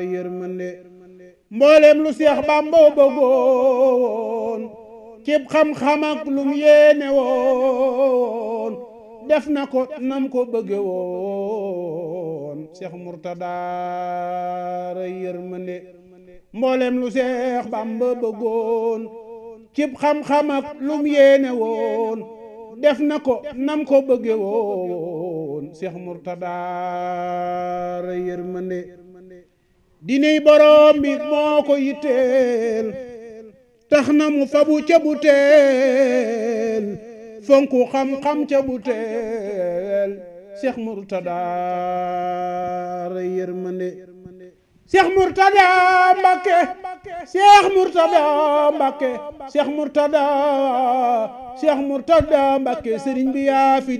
yërmande mboolem lu seex bàmba bëggoon cib xam-xam ak lum yéene woon def na ko nam ko bëgge woon seex murtada ray yërmande mboolem lu seex bàmba bëggoon cib xam-xam ak lum yéene woon def na ko nam ko bëgge woon seex murtada ray yërmande diney borom bi moo ko yitteel tax na mu fabu ca bu teel fonku xam-xam ca bu teel Cheikh Mourtada ray yërmande Cheikh Mourtada Mbakke Cheikh Mourtada Mbakke Cheikh Mourtada Cheikh Mourtada Mbakke sëriñ bi yaa fi